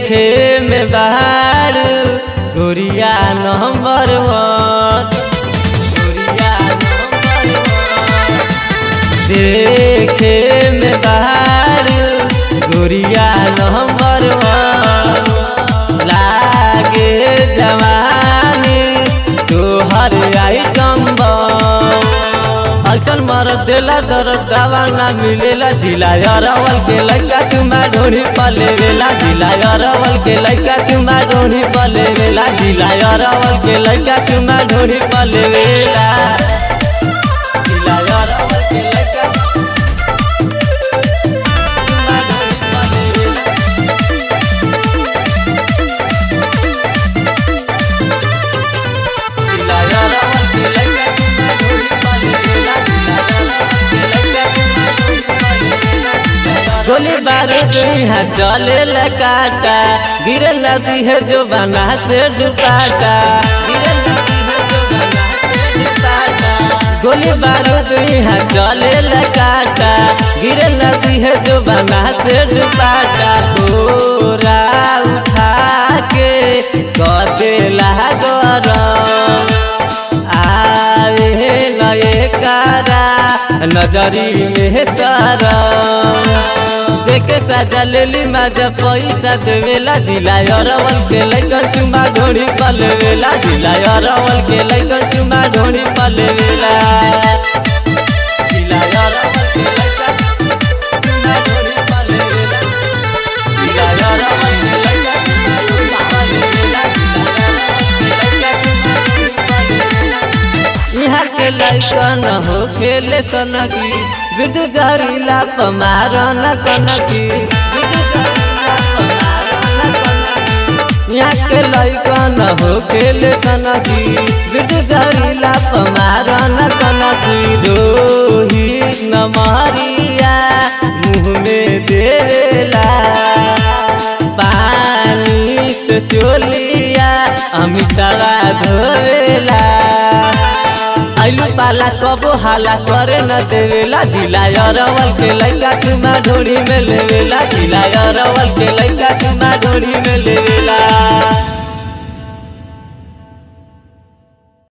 देखे में बाहर गोरिया नंबर वन गोरिया नंबर वन देखे में बाहर गोरिया नंबर वन लागे जवानी तोहर आइटम बम अक्सर मरद देला दर्द दवा ना मिलेला जिला अरवल के लड़का चुमा ढोनी पले वेला जिला अरवल के लड़का चुमा ढोनी पले वेला जिला अरवल के लड़का चुमा ढोनी पले वेला जिला अरवल के लड़का चुमा ढोनी पले वेला जिला अरवल के लड़का चुमा ढोनी पले वेला जिला अरवल के लड़का चुमा ढोनी पले वेला गोली बारूद यहाँ चले लकाटा गिरे नदी है जो बना से डुबाटा गिरे नदी है जो बना से डुबाटा गोली बारूद यहाँ चले लकाटा गिरे नदी है जो बना से डुबाटा तोरा उठा के कदेला गरम आए नए कारा नजरी में सारा देखे साजा लेली माजा पैसा देवेला जिला अरवल के लैकन चुमा ढोड़ी पलवेला जिला अरवल के लैकन चुमा ढोड़ी पलवेला जिला अरवल के लैकन चुमा ढोड़ी पलवेला जिला अरवल के लैकन चुमा ढोड़ी पलवेला जिला अरवल के लैकन चुमा ढोड़ी पलवेला यहाँ के लैकन हो खेले सनकी बिरजू जहरीला पमार न कनकी बिरजू जहरीला पमार न कनकी यहाँ के लैकन हो खेले सनकी बिरजू जहरीला पमार न कनकी रोही नमरिया मुँह में देवेला पानी से चोलिया अमितावा धोवेला आइलू पाला कबो हाला करे न देवेला जिला अरवल के लैका चुमा ढोड़ी में लेवेला जिला अरवल के लैका चुमा ढोड़ी में लेवेला